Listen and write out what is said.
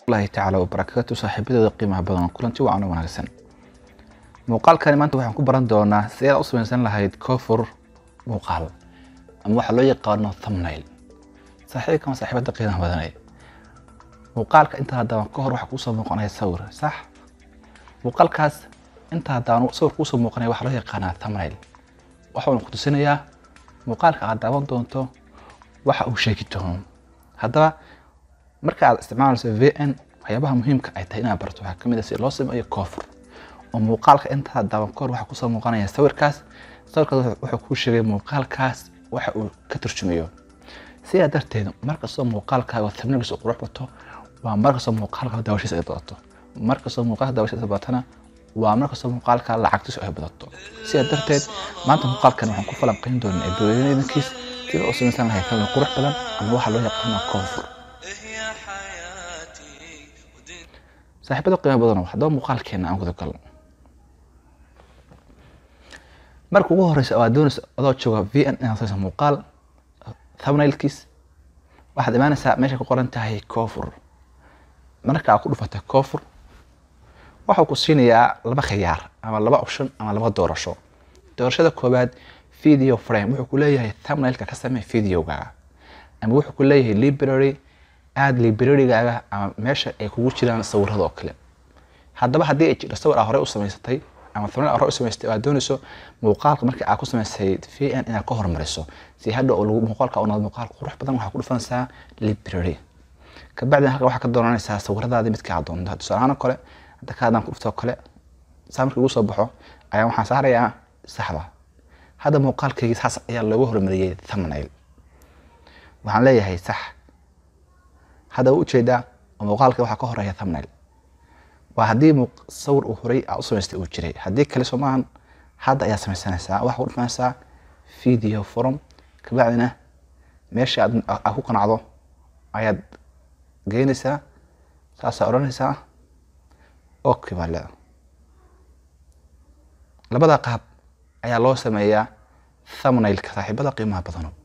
allahi tacaala wabarakaatu saaxiibadeeda qiimaha badan kulanti wacan oo wanaagsan muuqaalkani maanta waxaan ku baran doonaa sidaad u samaysan lahayd koofur muuqaal ama waxaa loo yaqaano thumbnail saaxiibkan saaxiibada qiimaha badanay muuqaalka inta haddaan ka hor waxaa kuusoo muuqanaya sawir sax muuqaalkaas inta haddaan sawir kuusoo muuqanaya waxaa loo yaqaanaa thumbnail waxauna ku tusinayaa muuqaalka aad daawan doonto waxa uu sheegi doono haddaba marka aad isticmaalayso v n waxyaabaha muhiimka ay tahay inaad barto waxaa kamid ah si loo sameeyo koofur oo muuqaalka intaa daawan kahor waxaa kusoo muuqanaya sawirkaas sawirkaas wuxuu kuu sheegay muuqaalkaas waxa uu ka turjumayo sidaa darteed markastoo muuqaalkaaga thumbnailkiisa qurux bato waa markastoo muuqaalka daawashiisa ay badato markastoo muuqaalka daawashiisa badatana waa markastoo muuqaalka lacagtiisu ay badato sidaa darteed maanta muuqaalkan waxaan ku falanqayn doonaa eebaweynadankiis sida u samaysan lahay thumbnail qurux badan ama waxaa loo yaqaana koofur saaxiibada qiimo badan haddaba muuqaalkeena aan guda galno marka ugu horeysa oo aad doonaysa adoo jooga v n inaad sayso muuqaal thumbnailkiis waxaad imaanaysaa meesha ku qoran tahay koofur marka aad ku dhufatay koofur waxuu ku siinayaa laba khiyaar ama laba option ama laba doorasho doorashada koowaad video frame wuxuu ku leeyahay thumbnailka ka samee videogaaga ama wuxuu ku leeyahay library aada librarygaaga ama meesha ay kugu jiraan sawirada oo kale haddaba haddii ay jirto sawir aa horey u samaysatay ama thumbnail aa horey u samaysatay oo aad doonayso muuqaalka markii aad ku samaysay v n inaad ka hormariso si hadha oo lagu muuqaalka u noqdo muuqaal qurux badan waxaa ku dhufanaysaa library kabacdina halka waxaa ka doonanaysaa sawiradaadii midka aad doonto tusaalahaan oo kale hadda ka haddaan ku dhufto kale saa markii ugu soo baxo ayaa waxaan saarayaa saxda hadda muuqaalkaygii saas ayaa loogu hormariyey thumbnail waxaan leeyahay sax hadda u ujeedaa oo muuqaalka waxaa ka horeeya thumbnail waa haddii sawir uu horey aa u samaystay uu jiray haddii kale soo maahan hadda ayaa samaysanaysaa waxaa ku dhufanaysaa video forum kabacdina meesha aad aad ku qanacdo ayaad geynaysaa saasaa odhanaysaa okay baa leeda labada qaab ayaa loo sameeyaa thumbnailka saaxiibada qiimaha badano